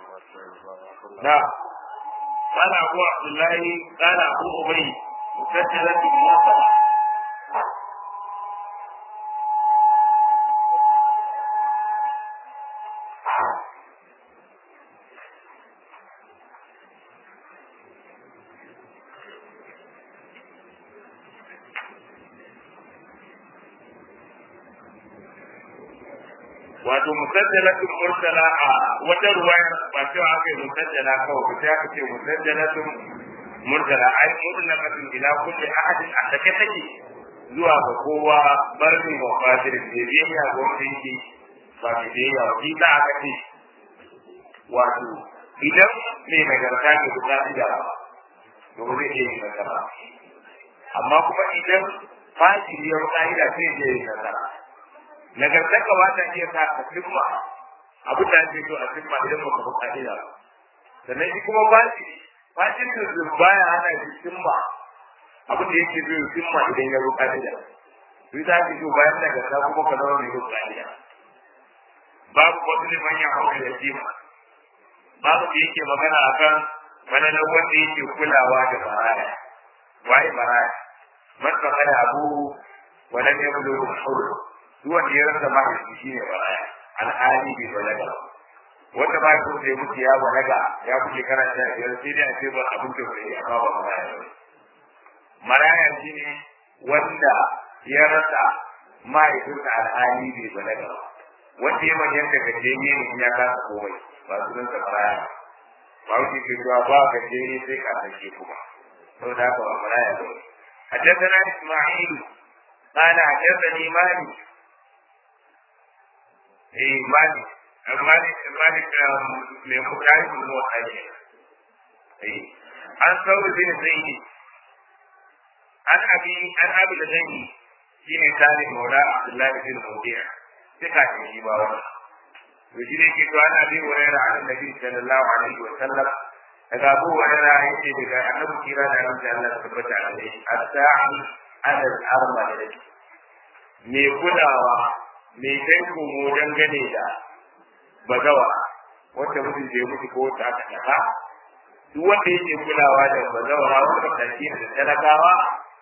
نعم قال أبو عبد الله قال أبو أبي مسجلة بنصر wato musajjalatun mursala a wata ruwayar ba cewa aka yi musajjala kawai ba sai aka ce musajjalatun mursala ai mutlaqatun ila kulli ahadin a take take zuwa ga kowa barni wa fadir da biyayya ga wanda yake ba mai biyayya ba shi aka ce wato idan mai nagarta ke da ka'ida ba to ba zai iya yin nasara amma kuma idan fajiriyar ka'ida sai ya yi nasara nagartaka ba ta iya sa ka cimma abin da ake so a cimma idan baka bi ka'ida ba sannan shi kuma bashi bashin da baya hana shi cimma abin da yake so ya cimma idan ya bi ka'ida shi za ki so bayan nagarta kuma ka zama mai bi ka'ida babu wasu liman ya hau da jima babu da yake magana akan mananan wanda yake kulawa da baraya waye baraya man kana abu ولم يبلغ الحر duk wanda ya rasa mahaifi shi ne baraya alhali bai balaga ba wanda ba ya kuma mutu ya balaga ya kuke karanta biyar sai dai a ce ba abin da bai amma ba maraya ba maraya shi ne wanda ya rasa mahaifinsa alhali bai balaga ba wanda ya manyan da gajeriye ne ya kasa komai ba su rinsa maraya ba wuce ke cewa ba gajeriye sai ka sake kuma saboda haka ba maraya ba حدثنا اسماعيل قال حدثني مالك eh mali mali mali me kudai mun zo aje eh an sauri bin zaidi an abi an abi da zaidi shine tare maula abdullahi bin mudiya suka ce shi ba wannan to shi ne ke to an abi hurairah an nabi sallallahu alaihi wa sallam daga abu hurairah yake daga annabi kira da annabi Allah tabbata alaihi as-sa'i ala al-arma me kulawa mai kai komo dangane da bagawa wanda mutum da ya mutu ko wata aka tafa duk wanda yake kulawa da bazawara wanda ƙarshe da talakawa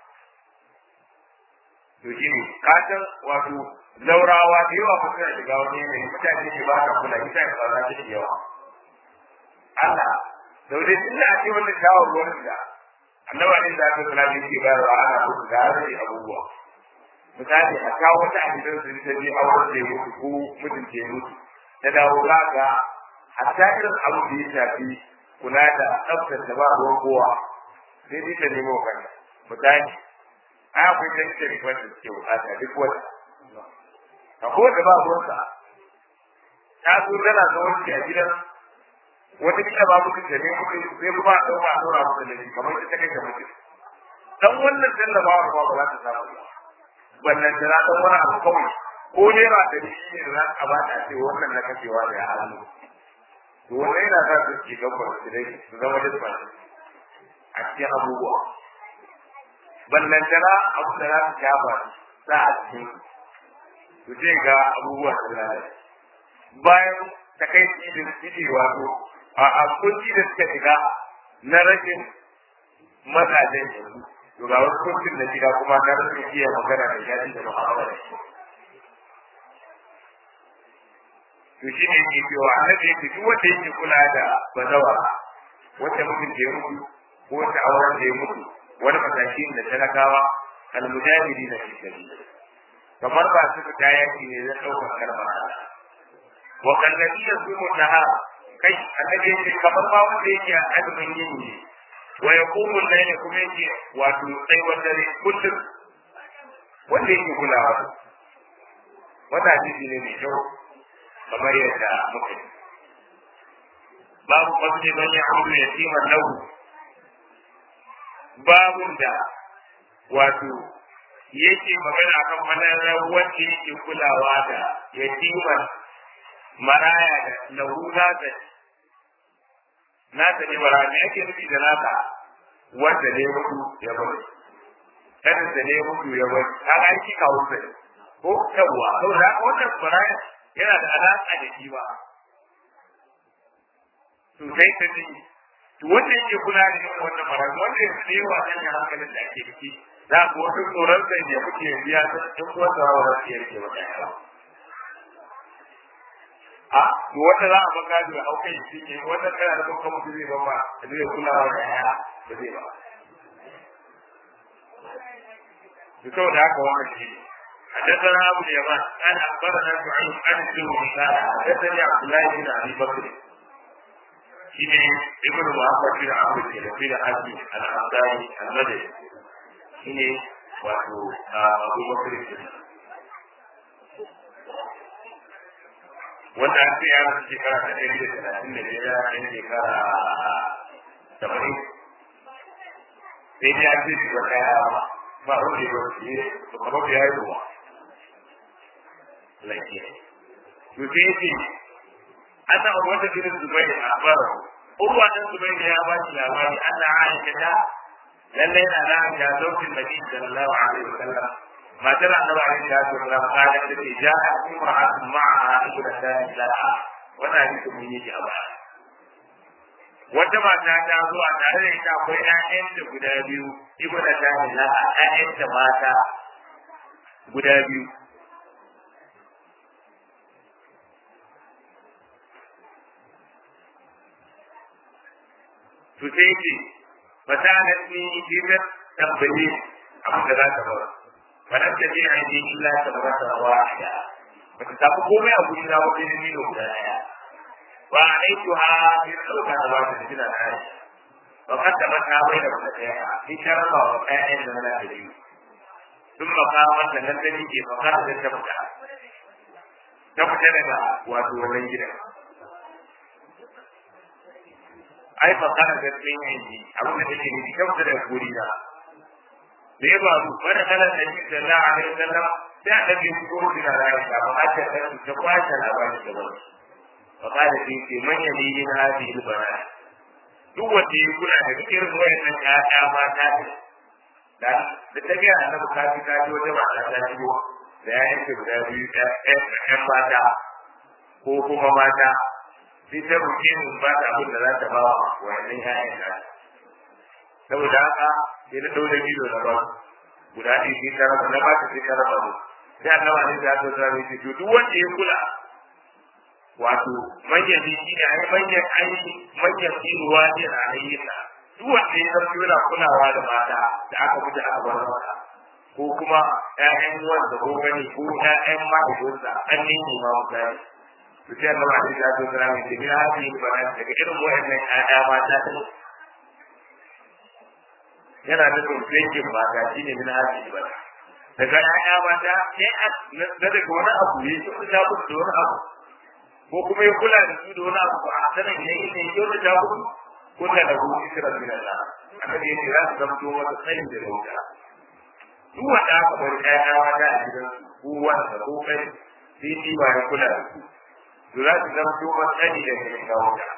to shi ne kasan wato zaurawa da yawa kuma suna shiga wani yanayi mutane ne ba ka kula ita ne tsara ta yawa Allah daure tun da ake wannan shawarwarin da annaba ne da aka kula da yake bayarwa ana kusa da abubuwa misali a kawo wata a gidan su ta je auren da ya mutu ko mutum ke mutu ta dawo za ga hatta irin abu da ya shafi kula da tsaftar da ba ruwan kowa sai dai ta nemo kanta misali a akwai ta ita rikon da suke bukata duk wata a kowace ba ruwansa ta zo tana zaune a gidan wata kila ba mutum da ne mutum sai kuma a ɗauka a ɗora mutum da shi kamar ita kai da mutum dan wannan tallafawar ba ba za ta samu ba wannan da na san wani abu kawai ko naira da shi ne da za a bata ce wannan na kashewa da hannu to wannan yana sa su ci gaba su dai su zama da ba a cikin abubuwa ballan da abu da za su shafa sa a cikin su je ga abubuwa da lalace bayan takaici da suke wato a kunci da suka shiga na rashin mazajen yanzu to ga wasu kurkin da gida kuma na rasa iya magana da yaji da mu'amala da shi to shi ne ke cewa annabi yake duk wanda yake kula da bazawa wanda mutum da ya mutu ko wata auren da ya mutu wani matashi da talakawa almujahidi na fi sabili kamar ba su fita yaki ne zai ɗaukar kalmar wa kallabi ya su mutaha kai annabi yake kamar ma wanda yake a azumin yin ne wa yaqumu al-layla kuma yake wato sai wanda ne kullum wanda yake kulawa wata hadisi ne mai kyau kamar yadda muka yi babu fasli man ya'budu yatiman lahu babun da wato yake magana akan manarar wanda yake kulawa da yatiman maraya da lahu zaka nasa ne bara me ake nufi da nasa wanda ne mutu ya bari kada da ne mutu ya bari ka ga aiki kawo sai ko yawa saboda wannan bara yana da alaka da shi ba to sai ta ji to wanda yake kula da irin wannan marayu wanda ya fi yawa nan ya hankalin da ake ciki za ku wasu tsoron sai ne kuke biya ta in wanda wa za su yarke maka yawa a to wanda za a baka da aukai shi ne wanda kana da kuma mutum zai ba ma zai kula da yaya ba zai ba to saboda haka wannan shi ne حدثنا ابو اليمان قال اخبرنا شعيب عن الزهري قال حدثني عبد الله بن ابي بكر shine ibn Muhammad bin Abu Bakr bin Abi al-Ansari al-Madani shine wato Abu Bakr bin wanda an ce ya rasu shekara ta ɗari da talatin da biyar ɗan shekara saba'in sai dai an ce shi ba kaya ba ba wanda ya rasu ne to kamar ya yi ruwa lafiya to sai ya ce أن عروة بن الزبير أخبره عروة بن الزبير يا باشا يا باشا أن عائشة للين أنا يا زوج النبي صلى الله عليه وسلم ما ترى النبي عليه الصلاة والسلام قالت التي جاءت امرأة معها ابنتان لها وانا أجد من يجي أباها wata mata ta zo a tare da ita akwai ƴaƴanta guda biyu ibnu ta laha ƴaƴanta mata guda biyu to sai ce fasalat ni bimar tambaye abin da za ta ba wannan ta je an yi illa ta ba ta wahida ba ta tafi komai a gurin na wajen ni da guda daya wa aitu ha bi sauka da ba ta jira da ai wa kadda ba ta bai da mata daya ni sharba wa ƴaƴan da na da biyu duk makaman da nan da nake fa kada da ta fita ta fita daga wato wannan gidan ai fa kana da tsin yanki abin da take nufi kyauta da guri na da ya faru wanda kana da shi da Allah alaihi wasallam sai a dabe shi ko da Aisha ba a ta da ta kwashe labarin da bane fa kana shi ce man yali min hadhihi albana duk wanda ya kula da irin wayannan ƴaƴa mata da da ta ga annabi ka ji ka ji wata mata ta shigo da ya yanke guda biyu ƴan mata ko kuma mata sai ta roƙe mu ba ta abin da za ta ba wa wannan ƴaƴan ta saboda haka sai na ɗaure bido na ba guda ɗaya sai ta raba na ba ta sai ta raba mu sai annaba ne da ta zama shi to duk wanda ya kula wato manyan shi ne ai manyan ai manyan ruwa ne a ayyuka duk wanda ya zama yana kulawa da mata da aka mutu aka bar mata ko kuma ƴaƴan wanda ko gani ko ƴaƴan mahaifinsa an ne ma mutane to sai Allah ya ji da tsara mai da hadi ba daga irin wayannan ƴaƴa mata yana da tsofaffin mata shine min hadi ba daga ƴaƴa mata sai na daga wani abu ya ci ta ku da wani abu ko kuma ya kula da su da wani abu a sanin ne ne yau da ta ku kunna da ku isra min Allah aka ce ne za su zamto wata tsayin da rauta duk wanda aka bar ƴaƴa mata a gidan ko wanda ko kai sai shi ba ya kula da su to za su zama kuma tsani da ke kawo ta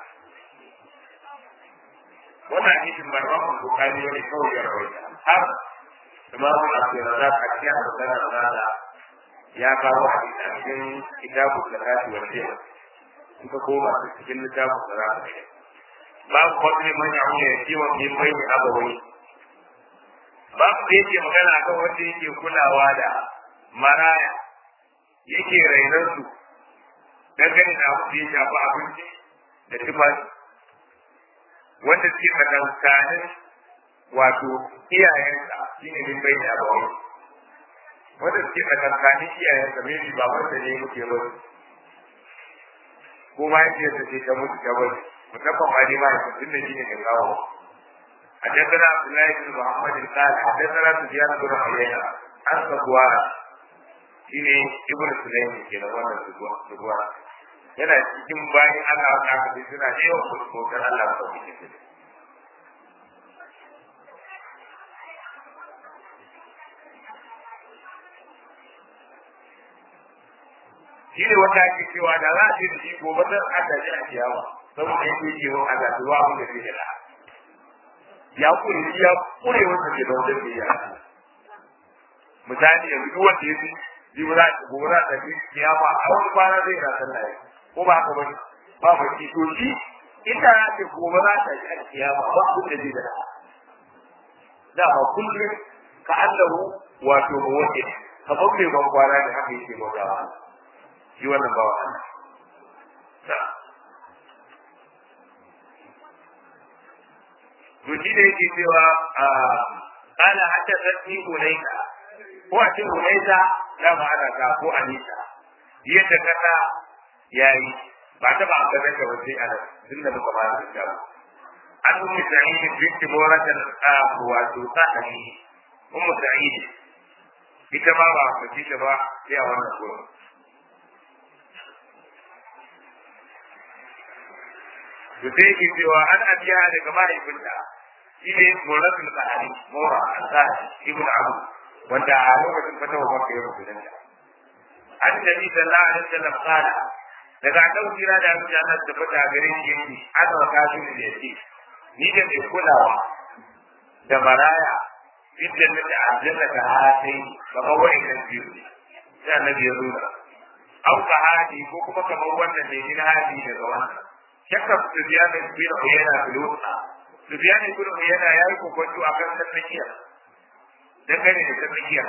wannan hadisin ba ba mu bukari wani kawai ya rawaita har imamu abdurrazzaq a cikin al-sunan rana ya kawo hadisi a cikin kitabul zakati wal fiqh in ka koma cikin littafin zakati babu fadli man ya'udu yatima min bayni abawai babu da yake magana akan wanda yake kulawa da maraya yake rainar su dangane da abu da ya shafi abinci da tufafi wanda suke tsakankanin wato iyayensa shi ne min bai da abawa wanda suke tsakankanin iyayensa mai shi baban da ne muke ba ko ma yake yadda ce ta mutu ta bari musamman ma ne ma ya tun da shi ne mai kawo حدثنا عبد الله بن محمد قال حدثنا سفيان بن عيينة عن صفوان shine ibnu sulaim ke da wannan subuwa yana cikin bayan Allah ta kace suna da yawan kuskokar Allah ta kace shi ne wanda ake cewa da za a ce da shi gobe zan aka ji a ciyawa saboda yake yi wa Allah zuwa abin da zai da ya kure ya kure wanda ke da wanda ke yi misali yanzu duk wanda ya fi jibra gora da kiyama a wani kwana zai na sallah ko ba haka bane ba ba ki to shi ita ce gobe za ta yi alkiyama ba abin da zai da da ba kullum ka allahu wato mawaki kamar mai ban kwana da haka yake bautawa shi wannan bawa Allah to shi da yake cewa kana hatta zanni hulaika ko a cikin hulaika da ma ana ta ko anisa yadda kasa yayi ba ta ba ga da wace ana tunda muka ba da ta an ummi sa'id binti muratan wato sa'ani ummu sa'id ita ma ba ta ci ba sai a wannan gurin to sai yake cewa an abiya daga mahaifinta shi ne muratul qahari mura al-qahari ibn abu wanda a lokacin fatawa maka ya rubuta da an nabi sallallahu alaihi wasallam qala daga dan kira da Allah ya tabbata gare shi yake aka waka shi da yake ni da mai kulawa da maraya idan da aljanna ta hatai kamar wani kan biyu sai annabi ya nuna au ka hadi ko kuma kamar wannan ne ni hadi daga wannan shakka Sufyan bin Uyayna bilutsa Sufyan bin Uyayna yayi kokonto akan sannakiya dangane da sannakiya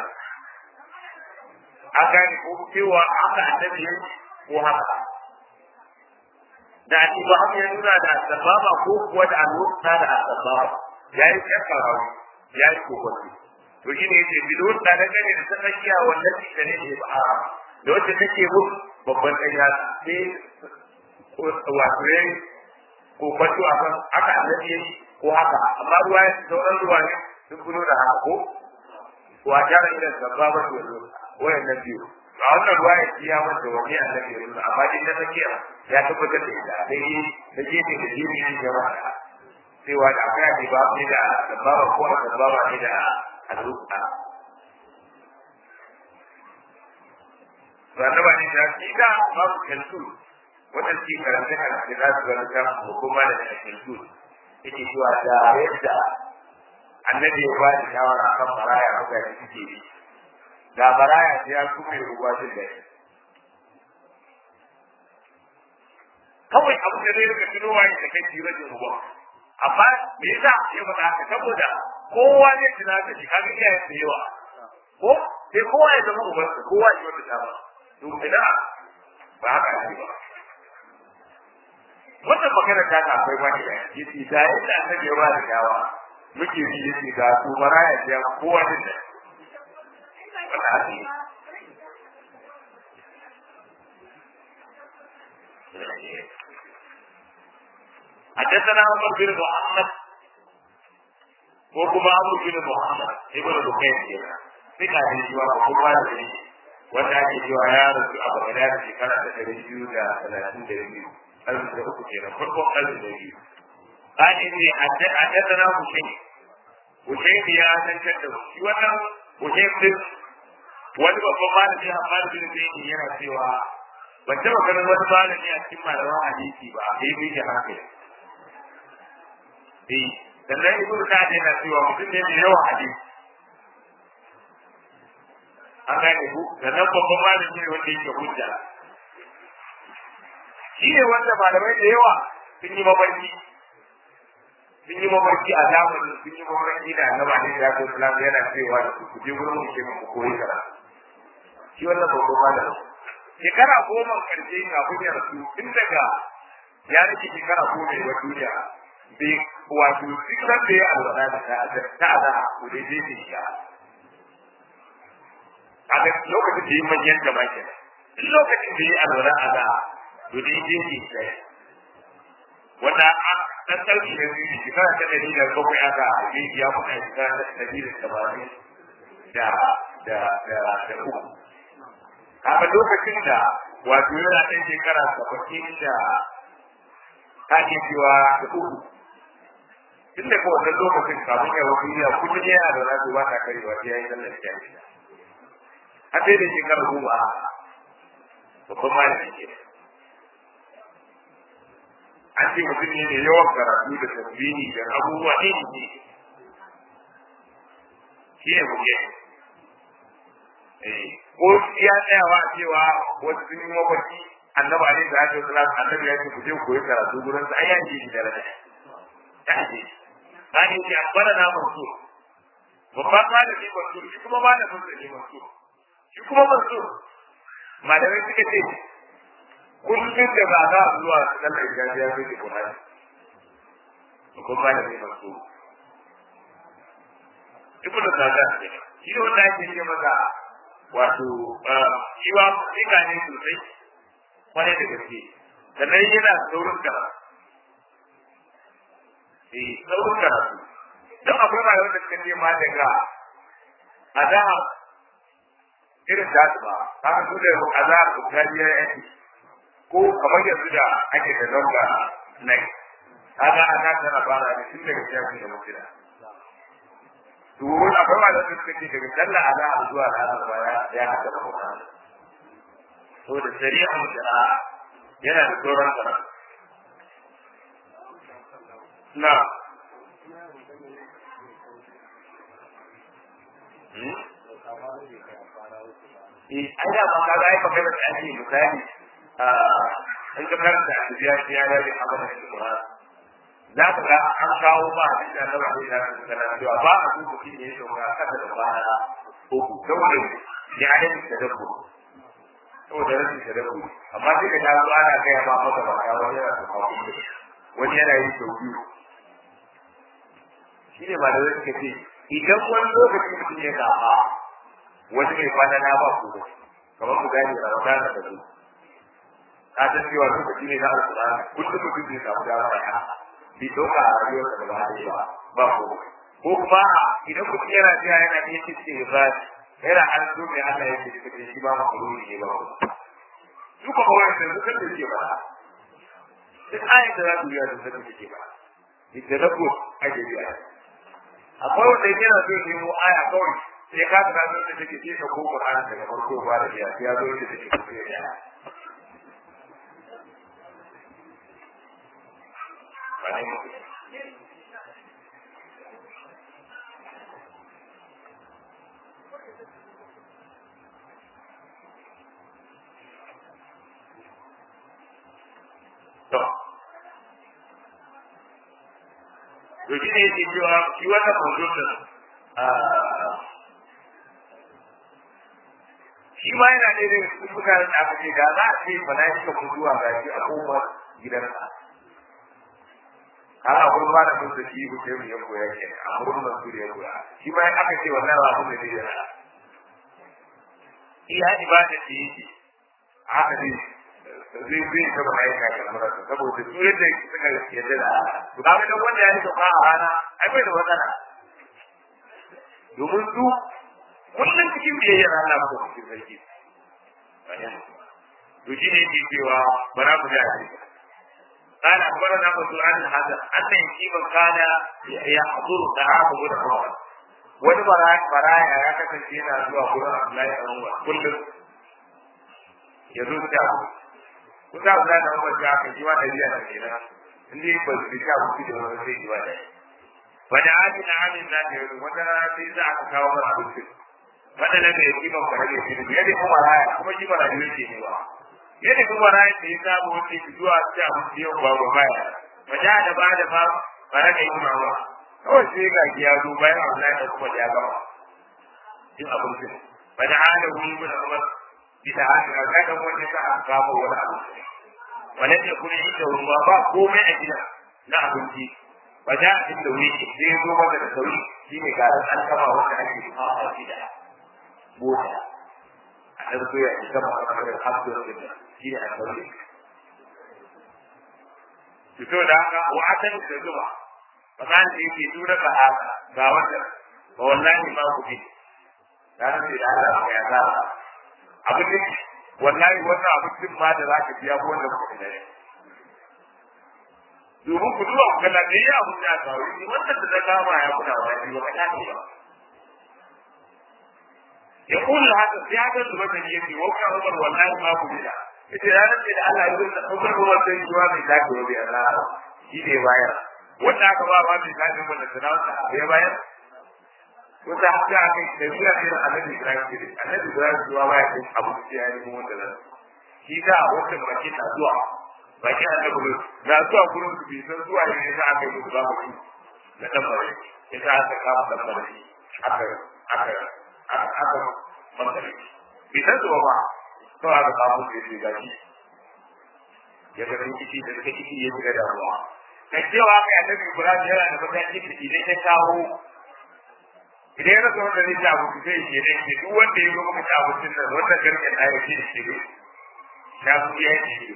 a gane ko cewa aka annabi ko haka da Ibrahim ya nuna da sababa ko kuwa da alwusta da sababa yayi shakka rawi yayi kokonto to shine yace bilutsa dangane da sannakiya wannan shi ne ne ba da wacce take mu babban ɗanya sai wato ya yi ko kwanto a kan haka annabi ya yi ko haka amma ruwa ya sauran ruwa ne sun kuno da haka ko wa jara ila sabba ba su yanzu wayan nan biyu a wannan ruwa ya ci ya wanda wani annabi ya nuna amma din na tsakiya ya tabbatar da ita sai yi da gefe da jini ne ya mata cewa da akwai ne ba ne da sabba ba ko sabba ba ne da al'uqa ba na ba ne da shi da babu kantu wannan shi karanta a da za su gani kan hukuma da cikin su yake cewa da yadda annabi ya bada shawara kan baraya haka da suke yi da baraya sai ya kuma yi ruwa jin da kawai abu da zai rika tuno wani da kai jira da ruwa amma me yasa ya faɗa haka saboda kowa ne tuna da shi kaga iyayen da yawa ko sai kowa ya zama ubansa kowa ya wata dama to ina ba haka ne ba wannan magana ta ka akwai wani da yace da yadda annabi ya bada dawa muke ji yace ga su maraya da kowa din da wannan hadi حدثنا عمر بن محمد وكما عمرو بن محمد ابن بكير ثقة الجوار وكما wanda ake cewa ya rasu a bagada da shekara ta ɗari biyu da talatin da biyu ƙarfi da uku kenan farkon ƙarfi da biyu ƙani ne a tattara hussein hussein ya tantar da shi wannan hussein din wani babban malami hamad bin zaini yana cewa ban taɓa ganin wani malami a cikin malaman hadisi ba a yi miji hankali eh sannan ibnu sa'd yana cewa mutum ne mai yawan hadisi an gane ku sannan babban malami ne wanda yake hujja shi ne wanda malamai da yawa sun yi mafarki sun yi mafarki a zamanin sun yi mafarki da annaba ne da ko islam yana cewa da ku je gurin mu ke ku koyi kara shi wannan babban malami shekara goma karshe kafin ya rasu tun daga ya rike shekara goma wa duniya bai wato duk da ya alwala da ta ta da ku dai dai shi a ga lokacin da yi manyan gaba ke lokacin da yi alwala a da to da yi jeji sai wanda a ɗan sauki da biyu shekara ta ɗari da bakwai aka yi ya muka shekara ta ɗari da tamanin da da da da uku kaga lokacin da wato yana ɗan shekara saba'in da ake cewa da uku tun da kowace lokacin kafin ya wasu ya kullum yana da rasu ba ta karewa sai ya yi sallar jami'a a sai da shekara goma babban malami ke an ce mutum ne mai yawan karatu da tasbihi da abubuwa ne ne shi ne muke ko ya tsayawa cewa wasu sun yi mafarki annabi alaihi salatu wasalam annabi ya ce ku je koyi karatu gurin sa ayyan ji da rada ya ce bani ce akbara na mansu babban malami mansu shi kuma malamin sa ne mansu shi kuma mansu malamai suka ce kullum da ba za a zuwa sallar gajiya sai da Qur'ani ko malami mansu duk da kaga shi ne wanda ake ce masa wato shi wa sika ne sosai kwarai da gaske sannan yana saurin karatu eh saurin karatu don akwai rayuwar da suka ce ma daga azahar irin da su ba haka su da azahar da kariya yake ko kamar yanzu da ake da zanga nai haka ana tana fara da tun daga shafi da mutuna to wani akwai ma da suka ce daga sallah azahar zuwa ranar baya ya haka da mutane to da shari'a da yana da tsoron karatu na Eh, ai da ba ka ga ai magana da ake misali in ka karanta a biya biya ya yi abin da kuma za ka ga an kawo ba a cikin da ba da kana cewa ba a duba shi ne to ga kada da ba uku saboda ya yi da dabbo saboda rashin da dabbo amma sai ka ga zo ana kai ba maka ba ya wani yana da kawo wani yana yi sau biyu shi ne ba da zai suka ce idan wani lokaci mutum ya gaba wani mai kwana na ba ku kamar ku gane da wata da su ka san cewa lokaci ne na alƙur'ani kullum mutum zai samu dama ya bi doka a rayuwar da ba da ba ba ko ko kuma idan mutum yana jiya yana iya cikin ba yana an zo mai Allah ya ce kace shi ba ma kururi ne ba ko duka ba wani da suka ce ba duk ayat da za ku yi da suka ce ba ita da ku ake biya akwai wanda yana so ya nemo aya kawai sai ka ta zo da take ce ko Qur'ani daga farko ba da biya sai ya zo da take ko ya To, to shi ne yake cewa shi wannan manzonin shi ma yana ɗaya daga cikin mutanen da aka ce da za a ce ba na yi ka mutuwa ga shi a kofar gidansa har a gurin ba da mun da shi ko sai ya koya ke a gurin nan su ya koya shi ma aka ce wannan ba mun da ne yana iya ibada ce yake haka ne zai zai ta ba aika ga marasa saboda su yadda suka yadda da to kaga dan wanda ya rika fa a rana ai bai da matsala domin su kullum cikin biyayyar Allah ko cikin sarki to shi ne ke cewa bara mu da shi قال أخبرنا مسؤول عن هذا أن يتيما كان يحضر طعام غير حوار wani baraya ya kasance yana zuwa gurin Abdullahi dan Umar kullum ya zo ta kusa Abdullahi dan Umar ya kaji wa dabiya da kenan inda ba su ta kuɗi da wani sai jiwa da wani amin na amin na da yau wata rana sai za a kawo mana abinci wanda na da yake ban fara da shi ya da kuma raya kuma shi bara ne ke ne ba ya da kuma raya da ya samu wani zuwa ta abinci yau ba ba baya wajen da ba da ba bara da yi mawa kawai sai ga ya zo bayan Allah ya kuma ya gama in abinci ba da hada wuri mun amma bisa haka ga da wani sa an kawo wani abu wala ne kuma yi da ruwa ba komai a gida na abinci ba da inda wuri sai ya zo maka da sauri shine ga an kama wanda ake kawo a gida bota a ɗan ya isa ma kamar da hasbiyar da shi ne a sauri fito da haka wa'atan da zuwa fakan da yake tura ka haka ga wanda ba wallahi ma ku bi dan sai da Allah ya za abu ne wallahi wannan abu din ma da zaka biya ko wanda ku da domin ku duba ku ga da ya abu da ka yi wannan da kama ya kuna wani ba ka tafi ba يقول هذا في هذا الوزن يجي وقع عمر والله ما قبل ita ranar ce da Allah ya zo da ɗaukar ruwan sai zuwa mai zafi wa bai Allah shi ne bayar wanda aka ba ba mai zafi wanda sana wanda ya bayar wanda haka aka yi tafiya ne da annabi Ibrahim ne annabi Ibrahim zuwa baya kai abu da ya yi wanda nan shi da wata mace na zuwa baki a nan gurin na zuwa gurin su bai san zuwa ne za a kai musu ba mu na tambare ya sa aka kama tambare aka aka aka mantare bai san zuwa ba to aka kama su ya gaji ya ga rikici da rikici ya shiga damuwa kai cewa kai annabi Ibrahim yana da mataki da idan ya kawo idan ya rasa wanda zai ci abinci sai ya ce ne duk wanda ya zo muka ci abincin nan wanda garken da ya ce da shi na su ya ce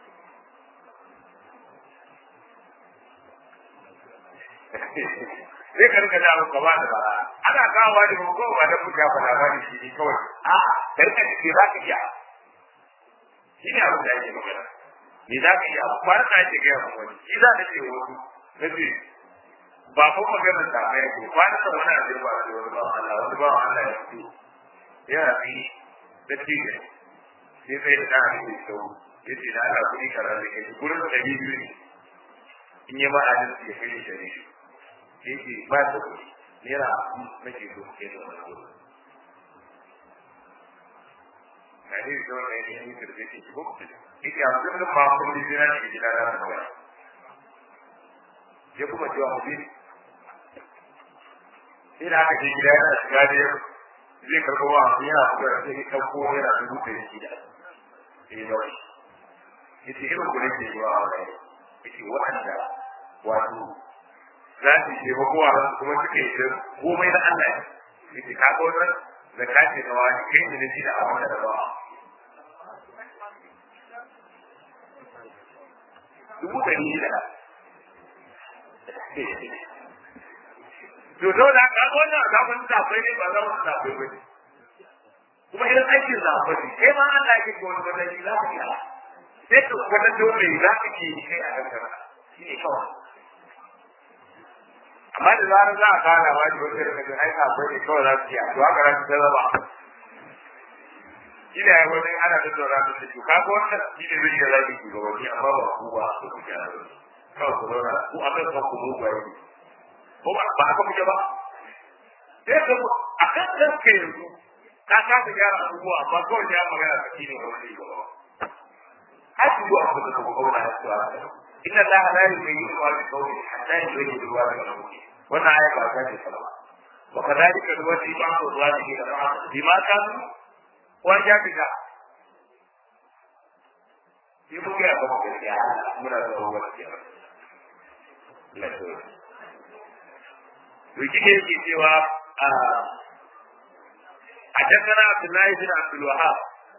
zai karka da abu gaba da bara ana kawo da ba ko ba da kuka ba labari shi ne kawai a dan ka ce za ka iya shi ne abin da ake magana ni za ka iya ba ka ake ga wani shi za ka ce wani nace ba ko maganar da mai ko kwana da wani abin ba da wani ba Allah wani ba Allah ya fito ya fi da tije sai sai da dani da sau yace da Allah kudi karar da kai gurin da biyu ne in yi ma adalci ya kai da ne yake ba da kudi naira nake so ke da wani kudi na ne da wani ne ne da zai ci ko yake a cikin da ba kun da jira ne jira da ba ya kuma cewa mu bi sai da aka je gida yana shiga da zai karɓo wa yana shiga sai ya ɗauko yana dubu da shi da sai da wani yace irin ku nake yi wa wani yace waɗanda wato za su ce ba kowa kuma suke yi komai na Allah ne yace ka ga wannan zakati na wani kai ne shi da abin da ba dubu ɗari shida to zo da ka wannan zafin zafai ne ba zafin zafai ba ne kuma irin aikin zafai ne kai ma Allah yake ko wani wani za ka yi sai ka wata dole za ka ke yi kai a kanka shi ne kawai amma da zarar za a kara ma da wata daga ai zafai ne kawai za su yi to haka za su ta zama shi ne ya wani ana da zaura da su ka ga wannan shi ne zai yi zaki shugabanni amma ba ku ba su ku gyara kawai ku zauna ku a kan ku mu ba yi ko ba ba haka kuke ba sai ka a kan kanka yanzu ka kasa gyara abubuwa amma kawai ya magana ka shine ba wani ba haka zuwa ku da ku kauna ya tsaya inna allaha la yughayyiru ma bi qawmin hatta yughayyiru ma bi anfusihim wannan aya ba ta ce salama wa kadhalika nuwati ba'd al-zalimin ba'd bima kanu wa jabika shi mu ga ba ku ya muna da wani ya la to Wiki ne yake cewa a حدثنا عبد الله بن عبد الوهاب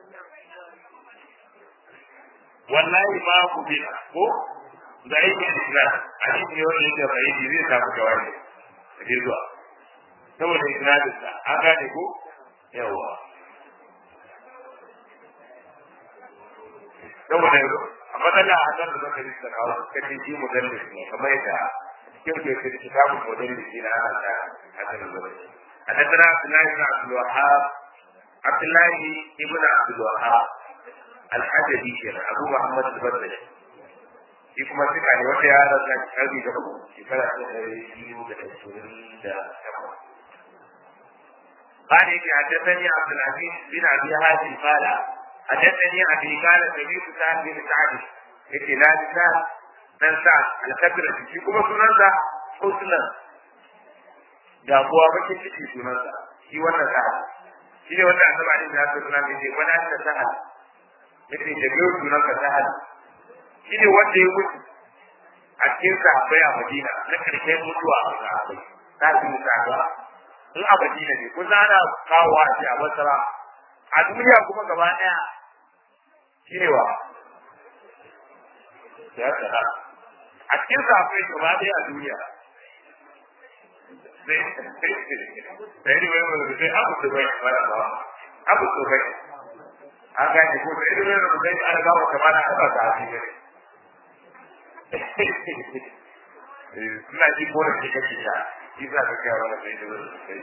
والله ما قبل ko da yake islam hadisi ne wanda yake bai zai samu jawabi sai zuwa saboda isnadin sa an gane ko yawa saboda a matsala a nan da zaka yi da kawo kace shi mudallis ne kamar yadda cikin ke da kitabun mudallis ne ana da hakan da حدثنا عبد الله بن عبد الوهاب عبد الله بن عبد الوهاب الحجبي كان ابو محمد البدري shi kuma suka ne wata ya rasa karbi da uku shekara ta ɗari biyu da ashirin da takwas. قال إني حدثني عبد العزيز بن أبي هاشم قال حدثني أبي قال سمعت سعد بن سعد إني لا سعد بن سعد الكبر في كما سننسى حسنا damuwa bakin ciki sunansa shi wannan sa'ad shi ne wanda annabi alaihi salatu wasallam ya ce wani an ta sa'ad yace da biyu sunanka sa'ad shi ne wanda ya mutu a cikin sahabbai a Madina na karshen mutuwa a sahabbai ta fi mutuwa in a Madina ne kun ana kawo a ce a Basra a duniya kuma gaba ɗaya shi ne wa ya tsara a cikin sahabbai gaba ɗaya a duniya sai ne wai mai sai abu da bai fara ba abu da bai an gane ko sai ne mai bai an ga wa kamar an ba ta ne suna ji ko da ke kake ya shi za ka kai wani sai da wani sai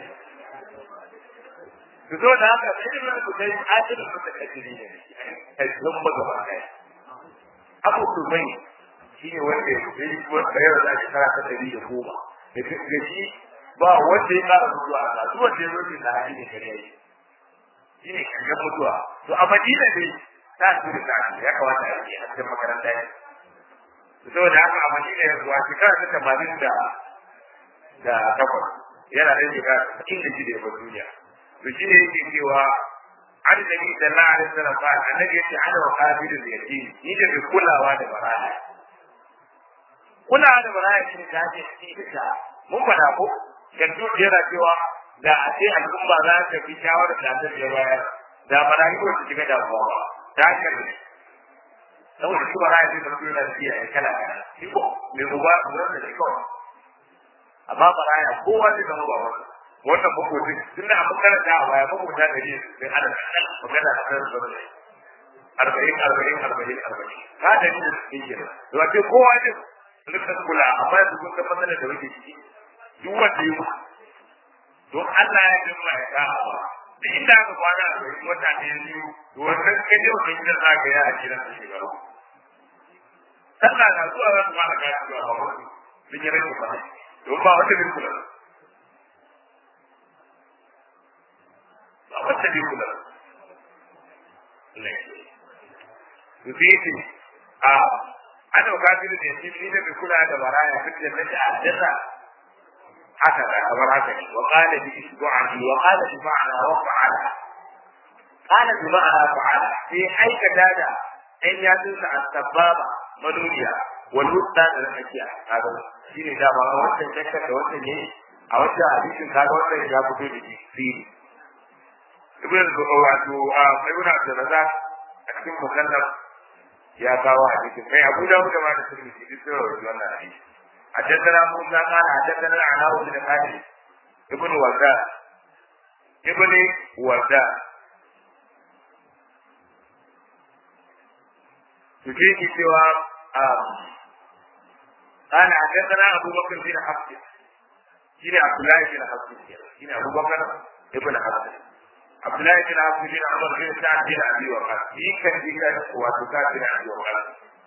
su zo da haka sai ne mai bai ajin da ta kace ne kai zan ba gaba kai abu da bai shi ne wanda ya yi ko da yau da shekara ta 110 da shi ba wanda ya kara mutuwa a kasuwar da ya zoce da hali da kare yi shi ne kankan mutuwa to a madina ne ta su da ta ya kamata a yi a cikin makaranta ne saboda haka a madina ya zuwa shekara ta tamanin da da takwas yana da shekara inda shi da ya bar duniya to shi ne yake cewa an da ni da na alaihi salam fa annabi yace ana wa kafiru da yake ni da mai kulawa da baraya kulawa da baraya shi ta ce shi ita mun fada ko gandu yana cewa da a ce al'umma za ta fi shawarar da ta je baya da barayi ko su shiga damuwa ba ta hanyar ne saboda shi baraya zai zama yana da iya kala kala shi ko mai uba uban da shi kawai amma baraya kowa zai zama ba wani wannan makotin tun da abin karanta a baya makota da ne sai ana magana a kan zuwa ne arba'in arba'in arba'in arba'in ka da ni da su ke nan da wace kowa ne rikon kula amma yanzu kun san matsalar da wake ciki duk wanda ya don Allah ya jin ma ya ka ba duk inda aka kwana a wani wata ne biyu to wannan kaje wannan gidan za ka yi a gidan su shekaru sallah na zuwa za su fara kayan zuwa ba wani sun yi rage ba don ba wata bin kula ba wata bin kula su fi yi a ana kafiru da yake ni da bi kula da baraya fitin da ta addasa haka da kamar haka ne wa qala bi isbu'ati wa qala bi ma'ana wa fa'ala qala bi ma'ana fa'ala sai aikata da ɗan yatsunsa a sababa manuniya wal wusta da tsakiya kaga shine da ba wannan shakka da wannan ne a wannan hadisin kaga wannan ya fito da shi fili ibn wato a ibn Abdurrazzaq a cikin mukallaf ya kawo hadisin kai Abu Dawud da ma da Tirmidhi duk sun rawaito wannan hadisi حدثنا موسى قال حدثنا العناء بن خالد ابن ورداء ابن ورداء تجيك سوى قال حدثنا ابو بكر بن حفص شيني عبد الله بن حفص شيني ابو بكر ابن حفص عبد الله بن حفص بن عمر بن سعد بن ابي وقاص في كان وتكاد بن ابي وقاص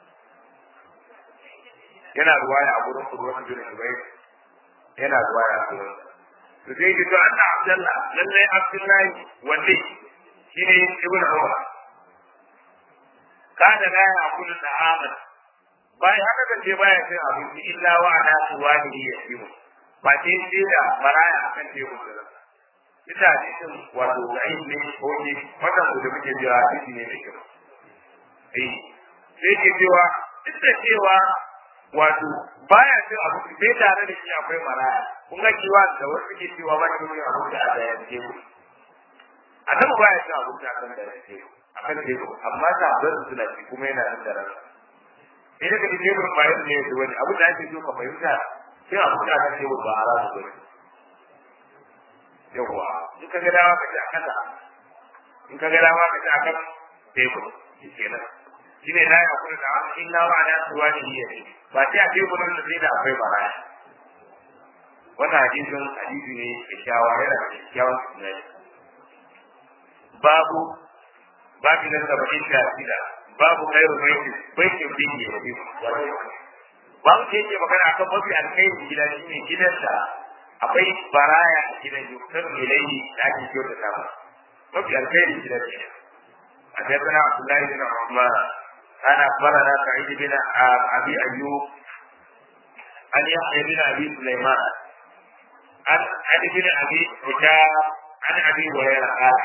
yana ruwaya a gurin Urwatu bin Zubair yana ruwaya a gurin to sai ki to anna Abdullah lalle Abdullahi wanne shine Ibn Umar kada la ya kullu da amal bai haka da ce baya cin abinci illa wa ana suwani ya yiwu ba ce ce da maraya akan tebur da ita hadisin wato ayin ne ko ne wannan da muke jira hadisi ne da kyau eh sai ke cewa duk da cewa wato baya cin abu sai tare da shi akwai maraya kun ga kiwa da wasu ke cewa ba shi abu da a daya ce mu a nan baya cin abu da kan da ce a kan tebur amma ta zan suna ci kuma yana nan da ran idan ka ce mun bayan ne da wani abu da ake so ka fahimta sai abu da kan tebur ba haramu ba yawa in ka ga dawa ka ci a kasa in ka ga dawa ka ci a kan tebur kenan shine la ya kula da illa wa ala suwani hiya ba sai a tebu nan da sai da akwai baraya wannan hadisin hadisi ne kyakkyawa yana da kyakkyawan sunani babu babu na saba'in da shida babu kairu baiti baitin bihi ya bi babu ke yake magana akan mafi alkhairi gida shine gidan da akwai baraya a gidan yukar ilaihi da ake kyautata ba mafi alkhairi gidan ne حدثنا عبد الله بن عثمان قال اخبرنا سعيد بن ابي ايوب عن يحيى بن ابي سليمان عن علي بن ابي حجاب عن ابي هريره قال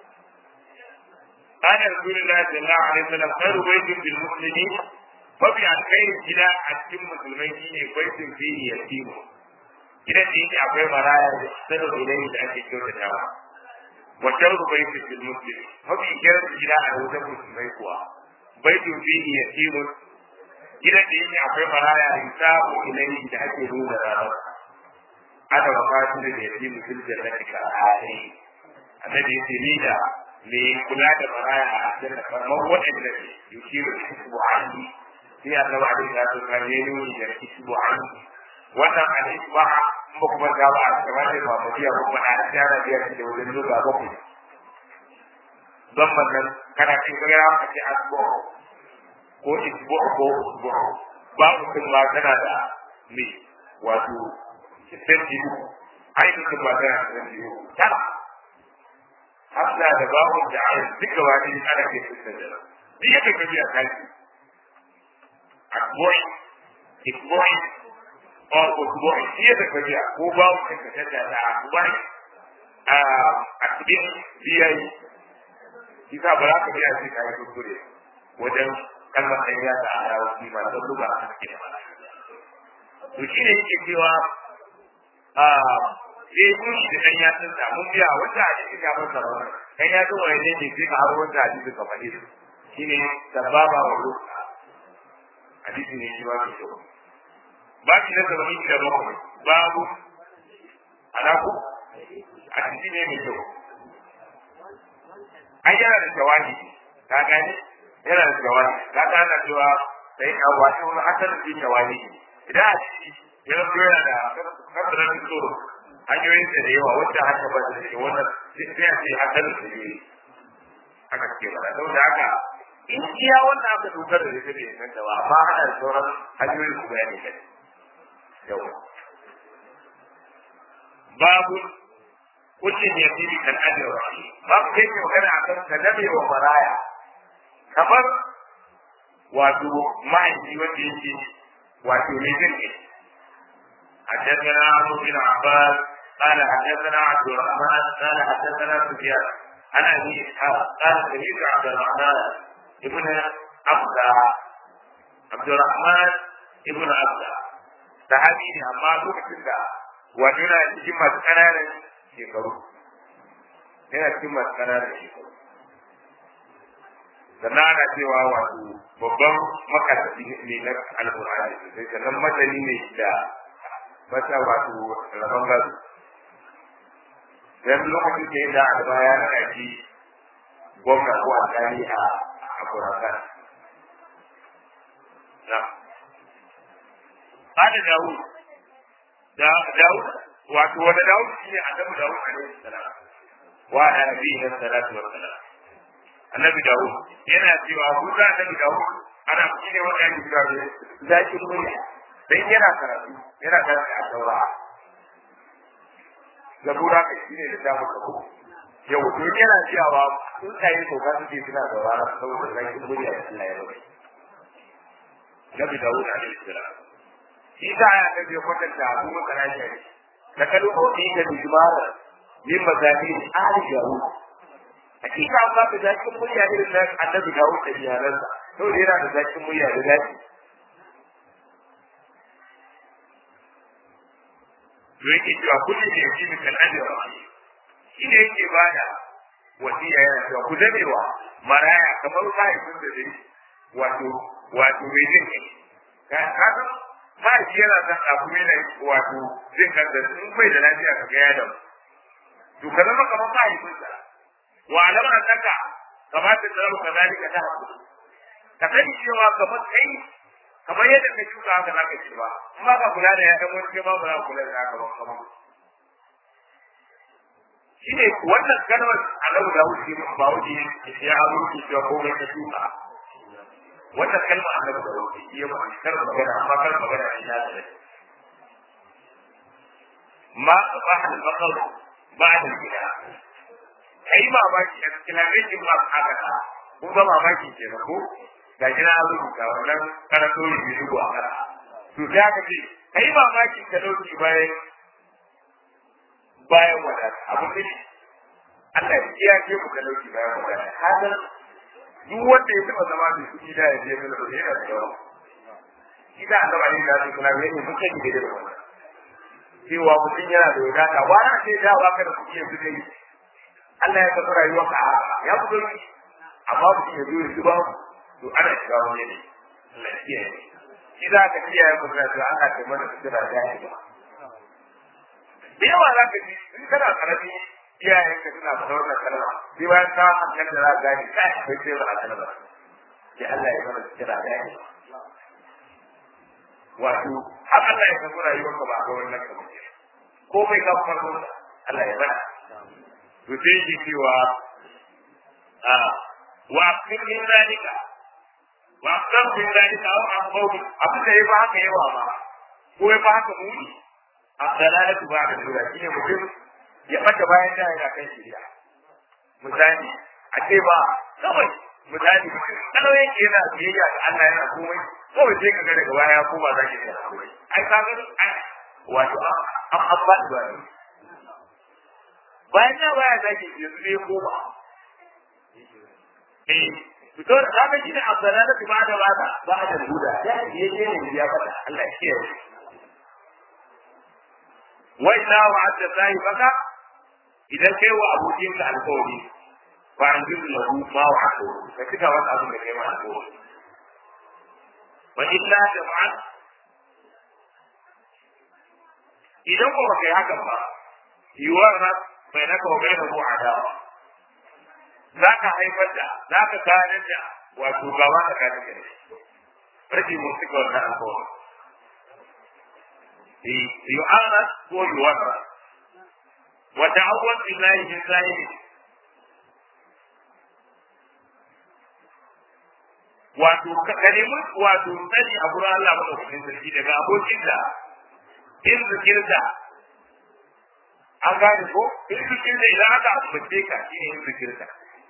قال رسول الله صلى الله عليه وسلم خير بيت بالمسلمين mafi alkhairi gida a cikin musulmai shine baitin fihi yatimu gidan da yake akwai maraya da sanu ilai da ake kyautatawa wa sharru baitin fil muslim mafi kyar gida a wajen musulmai kuwa baitin fihi yatimu gidan da yake akwai maraya da sabu ilai da ake nuna ranar ana wa fasu da yatimu fil jannati ka ayi annabi yace ni da me kula da maraya a cikin kamar waɗanda yukiru isbu'ani sai annabi alaihi salatu wasallam ya nuni da isbu'an wannan al-isba ba kuma ga ba kamar da ba mu biya kuma na tsara biyar da wajen zuwa bakwai don wannan kana cin gara ka ce asbu ko isbu ko isbu ba mutum ma tana da me wato sirri ai mutum ma tana da sirri tara hafsa da babu da ai duka wani ana ke fitar da duk yadda ka biya kaji akboy ikboy or ukboy duk yadda ka biya ko ba ku ka tada da akboy a akbin biyayi kisa ba za ka biya sai ka yi kuskure wajen kalmar ɗan ya da alawa shi ma don luga a cikin mana to shi ne yake cewa a sai kun shi da ɗan yatsun sa mun biya wata a cikin ya masa rawa ɗan yatsun wani ne ne sai ka haro wata a cikin ka faɗi shi ne sababa wa luga hadisi ne shi ma mai kyau ba shi na sabani da bakwai babu alaku a cikin ne mai kyau ai yana da jawabi ka gani yana da jawabi ka ga ana cewa sai ka wato wani asalin din jawabi idan a ciki ya zo yana da kasarar tsoro hanyoyin da yawa wacce haka ba da shi wannan sai a ce asalin da ne aka ce ba don da haka in iya wannan aka dogara da ita bai san da ba amma hana da sauran hanyoyin su bayani kai yawa babu kullum ya fi kan ajiyar rashi babu kai ke magana a kan ka dame wa maraya kamar wato mahaifi wanda yake wato mai zirki حدثنا عمرو بن عباس قال حدثنا عبد الرحمن قال حدثنا سفيان عن ابي اسحاق قال سمعت عبد الرحمن ابن عبد عبد الرحمن ابن عبد sahabi ne amma lokacin da wato yana cikin masu ƙananan shekaru yana cikin masu ƙananan shekaru sannan ana cewa wato babban makasafi ne na alƙur'ani sosai sannan masani ne da masa wato rabon gado yanzu lokacin da ya da albaya na kaji gwamna ko alƙali a a kurakan na قال داود داود wato wanda Dawud shi ne annabi Dawud alaihi salam wa ala nabiyina salatu wa salam annabi Dawud yana cewa ku da annabi Dawud ana shi ne wanda yake cewa zaki murya dan yana karatu yana karatu a taura zabura kai shi ne da ta muka ko yau to yana cewa sun kai ko ka suke suna da wara saboda zaki murya Allah ya rabu Nabi Dawud alaihi salam shi ta ya ta biyo kwatanta abu masana shari da kalu odi da bijmara min mazani ali jaru hakika ba ka zakin murya irin nan annabi Dawud da iyalansa to da yana da zakin murya da zaki to yake cewa kullum da yake min kan ajira shi ne yake bada wasiya yana cewa ku dadewa maraya kamar mahaifin da zai wato wato mai jin kai ka san mahaifi yana san abu yana wato jin kansa in bai da lafiya ka ga yadda to ka zama kamar mahaifinsa wa alam annaka kamata ta zama kazalika ta hakuri ka sani cewa kamar kai kamar yadda ka shuka haka za ka ci ba in ba ka kula da yayan wani kai ma ba za ka kula da haka ba kamar shi ne wannan kalmar annabi da wuce ba wuce ya hazo ki cewa komai ka shuka wannan kalmar annabi da wuce ya ba kar magana amma kar magana shi ya da ma ba hal bakal ba da gida kai mamaki a cikin lafiyar ma haka ka kun ga mamaki ke ko ga jina rubuta wannan karanto rubi rubu a kara to sai aka ce kai mamaki ka dauki bayan bayan wadata abu ne Allah ya kiyaye ku ka dauki bayan wadata hadan duk wanda ya taba zama da kuɗi da ya je mana da yana da yawa idan an gaba ne da su kuna gani mun kai da da wannan cewa mutum yana da wadata wani ce da ba ka da kuɗi yanzu kai Allah ya tafi rayuwarka ya fi sauki amma mutum ya zo ya zuba to ana shiga wani ne Allah ya kiyaye shi za ka kiyaye mu da to ana kai mana kira da shi ba da yawa za ka ji in kana karami iyayen ka suna fara wannan kalma sai bayan ka hankali da za ka gani kai kai sai ba kalma sai Allah ya mana kira da shi wato har Allah ya samu rayuwarka ba ga wannan kalma ko bai ka farko Allah ya bada to sai shi cewa a wa aqim min zalika wa aqam min zalika aw aqaw abin da yafi haka yawa ma ko yafi haka muni abdalalatu ba da dura shine mutum ya bata bayan da yana kan shirya misali a ce ba kawai misali kalau yake yana biyayya ga Allah yana komai kawai sai ka ga daga baya ko ba za ki da komai ai ka ga wato an an ba da ne bayan na baya za ki yanzu ne ko ba eh fito da kaga shi ne abdalala ba da ba da ba da huda ya je ne ya fada Allah ya kiyaye wa illa wa'adta sahibaka idan kai wa abokinka alƙawari ba an jiru lahu ma wa hako ka cika wani abin da kai ma hako wa illa jama'at idan ko baka yi hakan ba yiwuwar na bai naka wa bai da ko adawa za ka haifar da za ka kayan da wato gaba da kayan da rashin mun cika wannan alƙawari yu'anas ko yuwarra wa ta'awwad billahi min zahiri wato ka nemi wato sani a gurin Allah madaukakin sarki daga abokin da in zikirta an gane ko in zikirta idan aka ambace ka shi ne in zikirta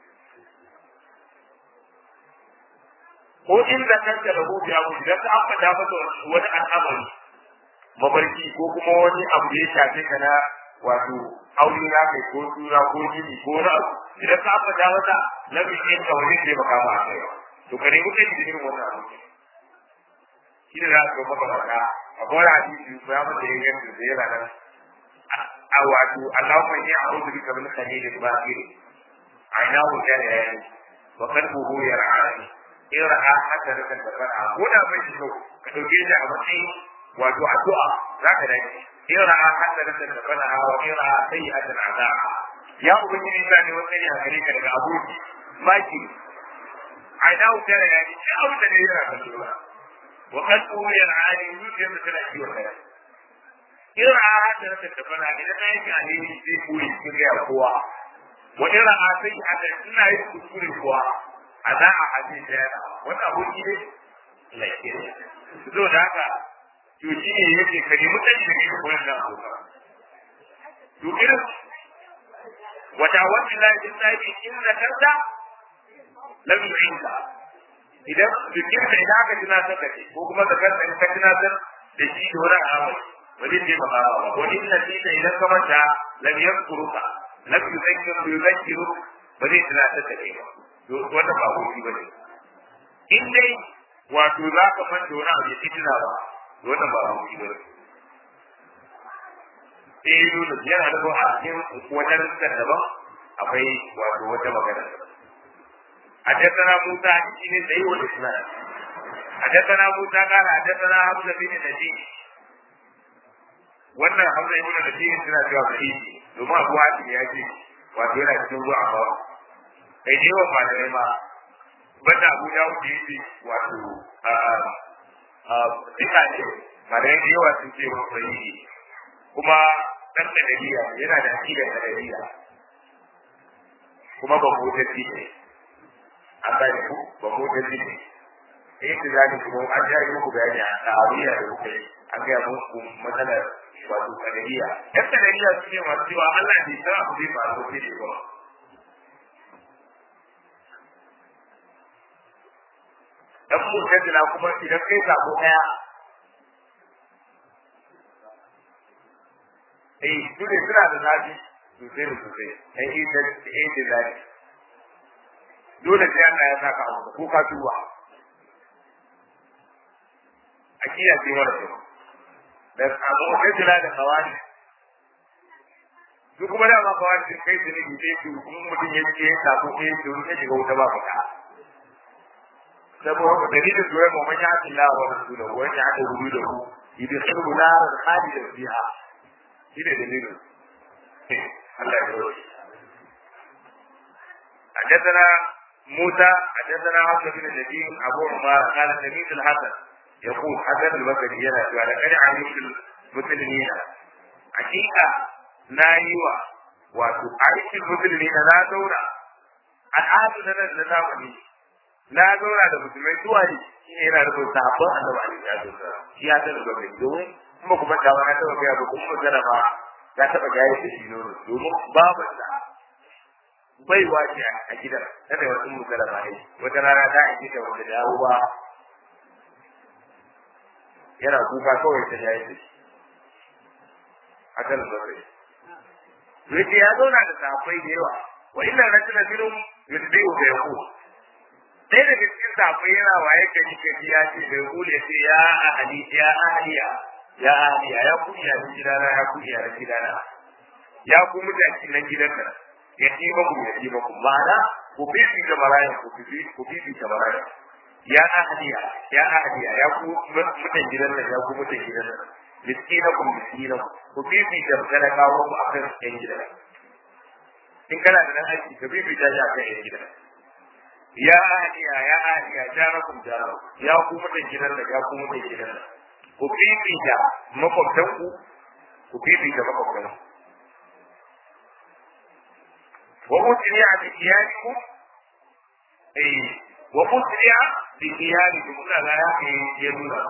ko in da kanka da gobe abu idan ka ambata masa wani al'amari mabarki ko kuma wani abu da ya shafe ka na wato aure na kai ko tura ko jini ko wani abu idan ka ambata masa lamin yin ka wani zai baka ma a kai to kare muke da irin wannan abu shi da za ka maka faɗa a kowane hadisi ko ya mata yin yanzu da yana nan a wato Allahumma inni a'udhu bika min khalilil batil ainahu kana yani wa qalbuhu yar'ani in ra'a hasanatan da fara ko da bai shi ka dauke shi a matsayin wato addu'a za ka dace in ra'a hasanatan da fara wa in ra'a sayyi'atan aza'a ya ubangiji ta ne wannan ya gare ka daga aboki maki a ina wuta da yani shi abu da ne yana kan dora wa kan kuma yana ani zuciyar da tana ciwon kai in ra'a hasanatan da fara idan na yi alheri zai koyi cikin ga kowa wa in ra'a sayyi'atan ina yi kuskure kuwa a za a hajji da yana wani aboki ne lafiya so da haka to shi ne yake ka nemi ɗan da ne koyon nan abokan to irin wata wani lafi tsari in na karta lam yu'inka idan jikin ka idan aka tunatar da kai ko kuma da kanka in ka tunatar da shi da wani amai ba zai taimaka ba wani ina tita idan ka manta lam yankuruka lam yuzakkiru yuzakkiru ba zai tunatar da kai ba wanda ba hoji ba ne in dai wato za ka manta wani abu ya fitina ba wannan ba hoji ba ne eh Yunus yana da a cikin wajen da daban akwai wato wata magana حدثنا موسى بن سعيد والإسلام حدثنا موسى قال حدثنا حمزة بن نجيب wannan hamza ibn nasir suna cewa sahihi domin abu hatim ya ce wato yana cikin ruwa a bawa kai ne wa malamai ma banda abu ya wuce yake wato duka ne malamai da yawa sun ce wa sahihi kuma dan kadariya yana da aqida kadariya kuma ba mu tafi ne an gane ku ba mu tafi ne eh da zani kuma an ja yi muku bayani a tariya da kuke an ga muku matsalar wato kadariya yan kadariya su ne masu cewa Allah bai san abu zai faru sai da ba dan mutazila kuma idan kai sabo daya eh su ne suna da zafi sosai da sosai ai ita ita zafi dole sai Allah ya saka abu ko ka tuba akiya ce mara kyau da abu mutazila da kawani su kuma da ma kawani sun kai su ne sai su kuma mutum ya ce ya sako sai su ya shiga wuta ba fita saboda dalilin zuwa mu man ya'ti Allah wa rasulahu wa ya'ti hududahu yudkhilu naran khalidan fiha shine dalilin Allah ya yi حدثنا موسى حدثنا عبد بن النبي ابو عمر قال سميت الحسن يقول حسن البصري يلا قال كان علمت المسلمين حقيقه نايوا wato aikin musulmi na na zauna al'adu na nan na zamani na zauna da musulmai zuwa ne shi ne yana rufin sabon annabi alaihi salatu wasallam shi ya sani gwamnati domin kuma kuma da wani taɓa gaya ba kuma magana ba ya taɓa gaya da shi nono domin babu da baiwa ce a gidan ta da wasu musalama ne wata rana ta aiki ta wanda dawo ba yana kuka kawai ta yayi da shi hakan da zai yake ya zauna da safai da yawa wa inna rajula minhum yudbi'u bi yaqul sai da cikin safai yana waye kaji kaji ya ce bai kule sai ya ahli ya ahliya ya ahliya ya ku ya gidana ya ku ya gidana ya ku mutane na gidan nan ya ci ba ku ya ci ba ku ma'ana ku bibi da maraya ku bibi ku bibi da maraya ya ahliya ya ahliya ya ku mutan gidan nan ya ku mutan gidan nan miskinakum miskinakum ku bibi da talakawa ku akan yan gidan in kana da nan aiki ka bibi da akan yan gidan ya ahliya ya ahliya jarakum jarakum ya ku mutan gidan nan ya ku mutan gidan nan ku bibi da makwabtanku ku bibi da makwabtanku وأسرع بثيابكم أي وأسرع بثيابكم لا لا يدونه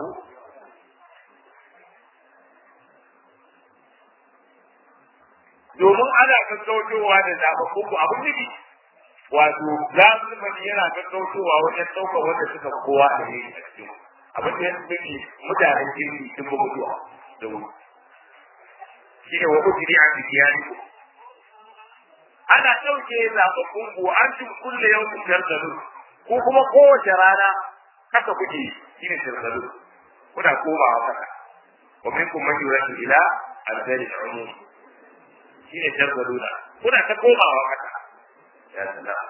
domin ana gaggautowa da zaɓaɓɓun ku abin nufi wato zamani yana gaggautowa wajen ɗaukar wanda suka kowa a yi a cikin abin da ya nufi mutanen jirgi sun bi mutuwa da wuri shi ne wa ujiri a bikiyari ana ɗauke zaɓaɓɓun ku an cin kulle yau ku shargalu ko kuma kowace rana haka kuke shi ne shargalu kuna komawa haka wa minkum man yuradu ila al-dari al-umum shi ne shargalu na kuna ta komawa haka ya salam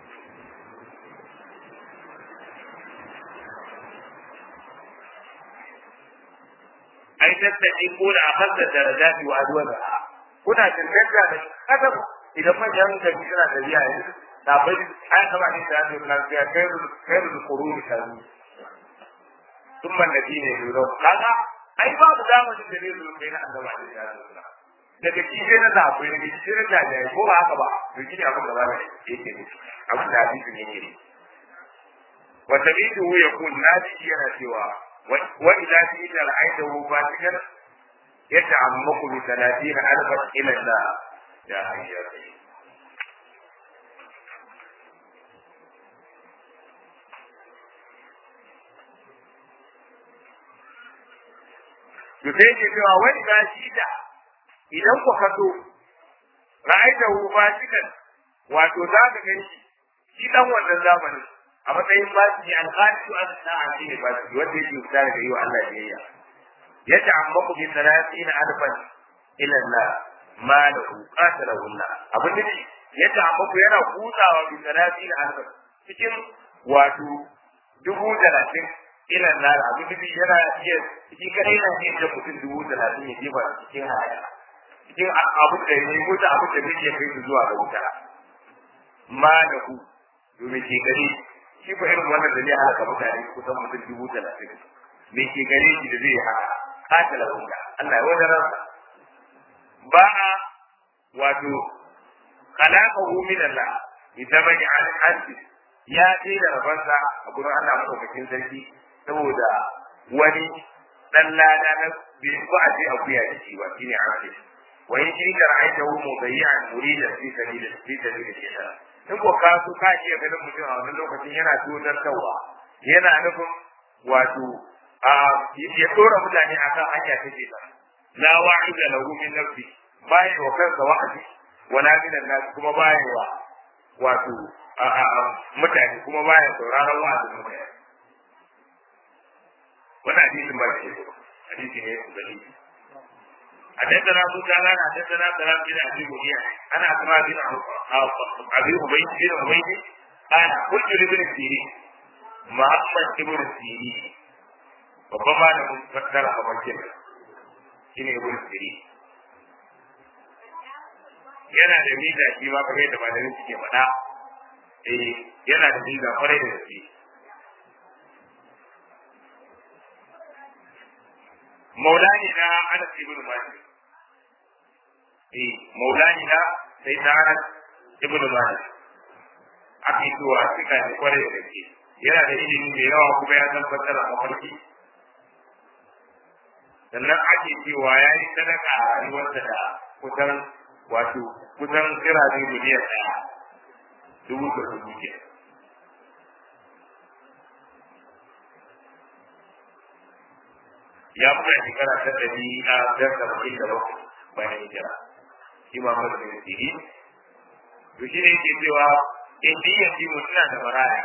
ai tattaki ko da akhadda darajati wa adwaha kuna tantance da kasar idan manyan gari suna tafiya yanzu da bai an kama ne da yadda lafiya kairu kairu kuruni kanu sun man da ne lura kaga ai babu zamanin da zai zo kai na annaba da ya zo daga kike na zafi daga kike na jajaye ko ba haka ba to shine abin da zama yake ne abin da hadisin yake ne wa tabidu yakun nadi yana cewa wa idza ti'ta ra'aytahu fatikan yata'ammaku bi 30 alfa ila Allah ya hayyar to sai ke cewa wani da shi da idan ku kaso ra'aita hu fasikan wato za ka gani shi shi dan wannan zamanin a matsayin fasiki alqatu an sa'a shi ne fasiki wanda yake fita daga yi wa Allah biyayya ya ta'ammaku bi 30 alfan ila Allah ma lahu qatalahu Allah abin da ya ta'ammaku yana kutsawa bi 30 alfan cikin wato dubu talatin ila nar abin da yana iya cikin kare yana iya da mutum dubu talatin ya jefa cikin haya cikin abin da ya mutu abin da zai kai su zuwa ga wuta ma da ku domin ke gare shi ko irin wannan da zai halaka mutane kusan mutum dubu talatin me ke gare shi da zai haka katala wuta Allah ya wajen ransa ba a wato khalaqahu min Allah idan bai an hanci ya ce da rabansa a gurin Allah madaukakin sarki saboda wani dan lada na bai ba a ce akuya da shi ba shine an wa in shi da ra'aytahu mudayyan muridan fi sabilil fi sabilil shaytan in ko ka so ka iya ganin mutum a wannan lokacin yana tutar tawa yana nufin wato a ya dora mutane akan hanya ta ce ta la wa'ida lahu min nafsi bai wa kansa wa'adi wala min nas kuma bai wa wato mutane kuma baya sauraron wa'azin mutane wannan hadisin ba shi hadisi ne ku gani حدثنا ابو جعفر حدثنا سلام بن ابي مهيع انا اسماء بن ابي عبيد بن عبيد قال قلت لابن سيرين محمد ابن سيرين babban malamin fassara a bakin shi ne ibn siri yana da miza shi ma kamar yadda malamin suke faɗa eh yana da miza kwarai da gaske maulani na anas ibn malik eh maulani na sai ta anas ibn malik aka yi zuwa suka ne kwarai da gaske yana da ilimi da yawa kuma ya san fassara a mafarki sannan ake cewa ya yi sadaka a rayuwarsa da kusan wato kusan kirare miliyan ɗaya dubu da dubu ke ya fara shekara ta ɗari a ɗan saba'in da bakwai bayan hijira shi ma mara da siri to shi ne yake cewa in diyan ji mutuna da maraya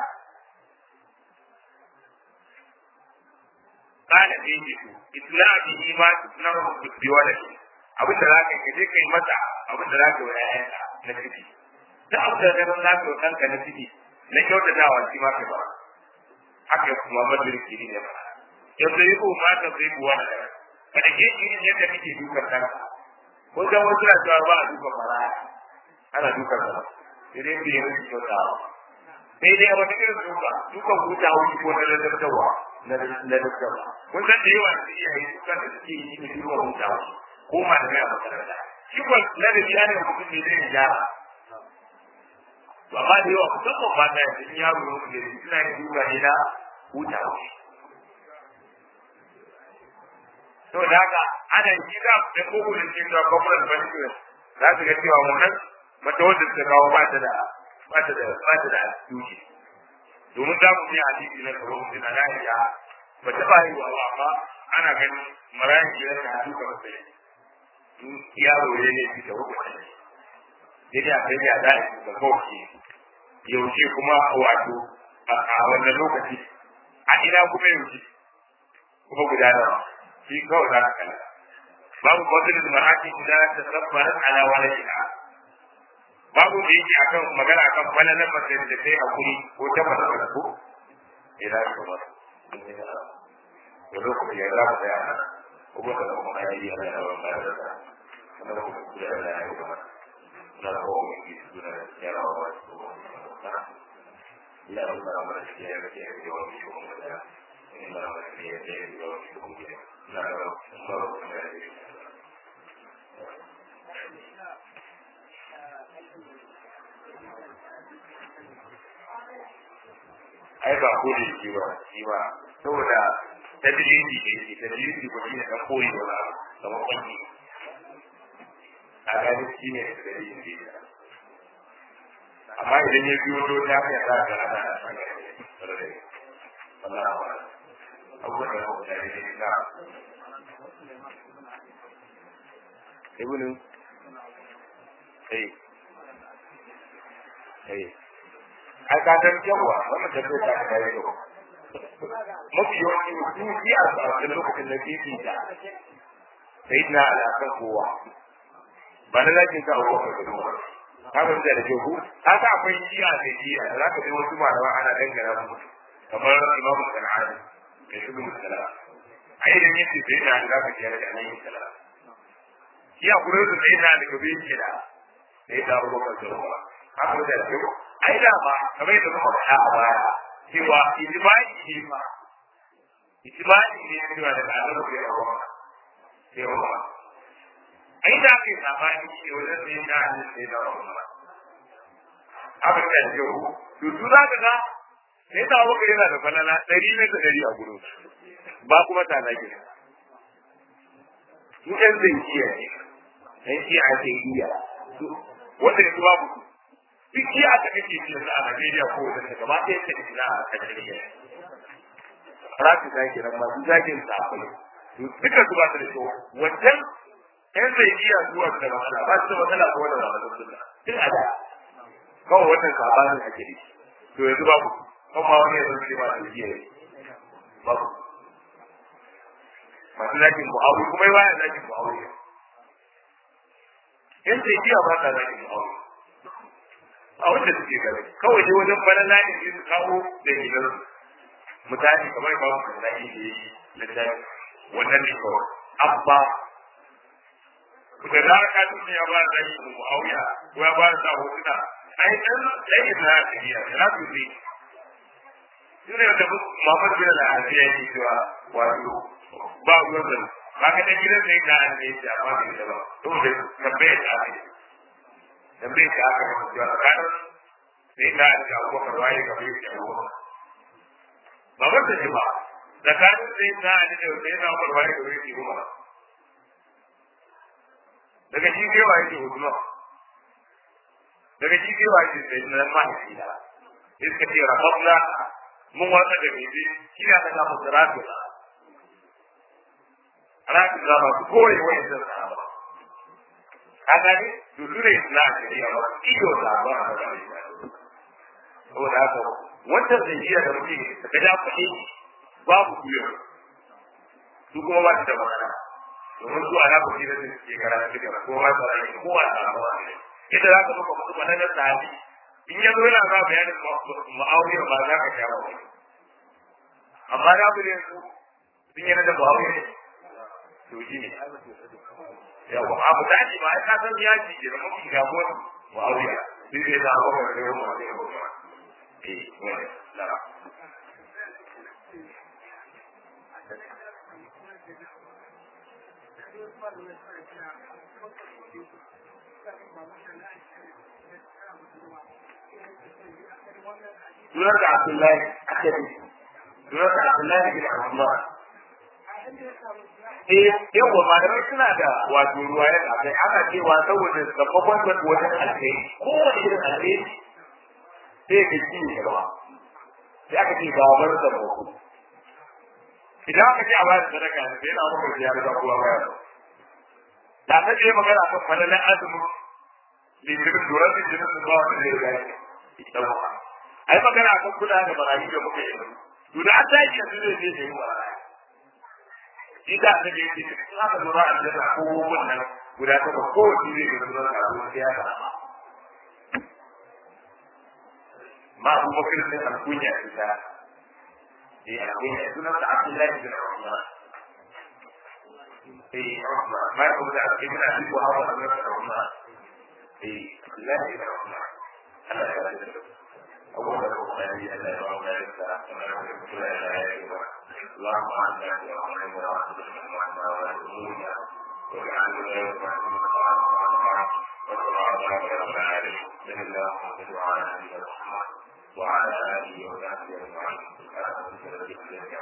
kana da yake to itla bihi ma na rubutu wala shi abin da zaka yi je kai mata abin da zaka yi ayyanka na ciki da abin da zaka zaka yi kanka na ciki na kyautatawa shi ma ka ba haka kuma madraki ne ba yanzu yi ko mata zai buwa da kada ke shi ne yadda kake dukan kanka ko ga wasu na cewa ba a dukan maraya ana dukan sa sai dai bai yi kyautawa sai dai a wata irin duka dukan huta wuri ko na ladabtarwa na ladabtarwa kun san da yawa da iyaye dukan da suke yi ne dukan huta wuri ko ma da mai a makaranta shi ko ladabi ya ne mutum ne zai gyara to amma da yawa musamman ba ta yanzu yaro ne mutum ne suna yin duka ne na huta wuri to da haka ana yi za da koko da cewa corporate punishment za su ga cewa wannan mata wanda ta kawo ba ta da ba ta da ba ta da tuki domin za mu yi hadisi na karo mu na lafiya ba ta ba yi wa amma ana ganin marayan gidan da duka ba sai in yaro ne ne fi da hukunci ne da kai ya da da kawai yaushe kuma wato a wannan lokaci a ina kuma yaushe kuma gudanarwa shi kawai za ka kalla babu fadlul mar'ati idan tasabbarat ala waladiha babu da yake akan magana akan falalan mace da sai hakuri ko ta fara ko idan ka ba da lokacin ya rabu da yana ko ba da kuma ya yi yana da wannan da kuma da kuma da yana da kuma na da ko mai yi suna da ya rawa ba ko ila Allah ma da ya ga ya ga wani ko kuma da ila Allah ya ga ya ga wani ko kuma da na da ko da ai ba ko da shi ba shi ba saboda tadriji ne shi tadriji ko shi ne ka koyi wala kamar kwanki a gani shi ne tadriji ne amma idan ya biyo to ta kai za ka ana wallahi wa abubuwan da ko da ne na ibnu eh eh ai ka san yawa wannan tafiya ta ka yi yau mafi yawanci mutum yi a tsawon lokacin da ke da sai na alaƙar kowa ba na lakin ka abuwa ka duba ka ban da da jogu ka sa akwai jiya da jiya da za ka bi wasu malama ana dangana mu kamar imamu sana'ani mai shugu musala a idan yace sai na da ka ji da nan musala shi a gurin su sai na da gobe yake da sai da abubakar da ruwa haka da jogu ai da ba kamar yadda muka faɗa a baya cewa ijma'i ne ma ijma'i ne cewa da Allah ya rawa sai rawa ai da kai sabani ne wajen sai da Allah sai da rawa abin da yake ku to su za ka ga sai da waka yana da falala ɗari ne da ɗari a gurin ba kuma ta nake su ɗan zai iya ne ɗan iya ake iya wanda yanzu babu su duk iya aka kake ci yanzu a Najeriya ko da ta gaba ɗaya ta ina a kan jirgin. Rafi ta ke nan masu zagin sa akwai. To duka su ba su da kyau. Wancan ƴan zai iya zuwa da matsala ba su da matsala ko da matsala sunna. Tun a da. Kawai wannan sabanin ake da shi. To yanzu babu. Kan ma wani yanzu ce ba su iya yi. Babu. Masu zagin mu'awi kuma yi bayan zagin mu'awi. Ƴan zai iya ba sa zagin mu'awi. a wanda suke gari kawai dai wajen bana na ne su kawo da gidan mutane kamar ba su da yi da yi littafi wannan ne kawai abba da na ka tuni ya ba da yi mu auya ko ya ba da hotuna ai dan dai na tafiya na su ne Sune da Muhammad bin al-Aziz ya ce cewa wato ba ruwan da ba ka da gidan sai da an yi da ba da ba to da tambaye ta ne tambaye ta aka masa cewa tsakanin sai ka da abubakar waye ga bai da abubakar ba wanda ne ba tsakanin sai ka da da sai na abubakar waye ga bai da abubakar daga shi kai waye da huduma daga shi sai wace sai na mahaifi da iska ce rababna mun watsa da bebe shi ne aka samu siratu rafi za masu kore wani zan sahaba a gani to su ne na shari'a ba iyo da ba a ba saboda haka wancan zanjiya da mutum da ja kuɗi babu kuyar su kuma ba su da magana domin su ana kuɗi da suke karatu da kowa da rai kowa da alawa ne yadda za ka maka mutum na sahabi in ya zo yana ba bayanin ma'auriyar ba za ka sha ba wani amma na bude su sun yana da ma'auriyar to shi ne yawa abu da ake ma ai ka san ya ji da mafi gabo ma'auriyar sai dai na abubuwan da ya kuma da ya kuma eh wani lara sunan da Abdullahi Akadi sunan da Abdullahi bin Ahmad eh yawa malamai suna da wato ruwaya da kai ana cewa saboda gababan da wajen alkai kowane irin alkai sai ka ci ne gaba sai aka ce babar da boko idan aka ce a bayar sadaka ne sai na muku ya riga kowa bayar da ta ce magana kan falalan azumi lijirin duran lijirin su ba wani zai gani ai magana kan kula da barayi da muka yi to da an tashi yanzu zai je da yi barayi shi da ta je ce in aka lura a jira ko wannan guda ta ba ko shi zai ga zuwa ka zuwa ya ga ma abu bakar sai alkunya ita eh alkunya sunan sa abdullahi bin umar eh umar ma ko da ibn abi wahab bin umar eh abdullahi bin umar Allah ya yarda أول البخاري أن يرون ذلك اللهم أنت يا رحمن يا رحمن وعنا وعلمونا واجعلنا يوم وصلى على رب العالمين بسم الله وعلى آله محمد وعلى آله وصحبه أجمعين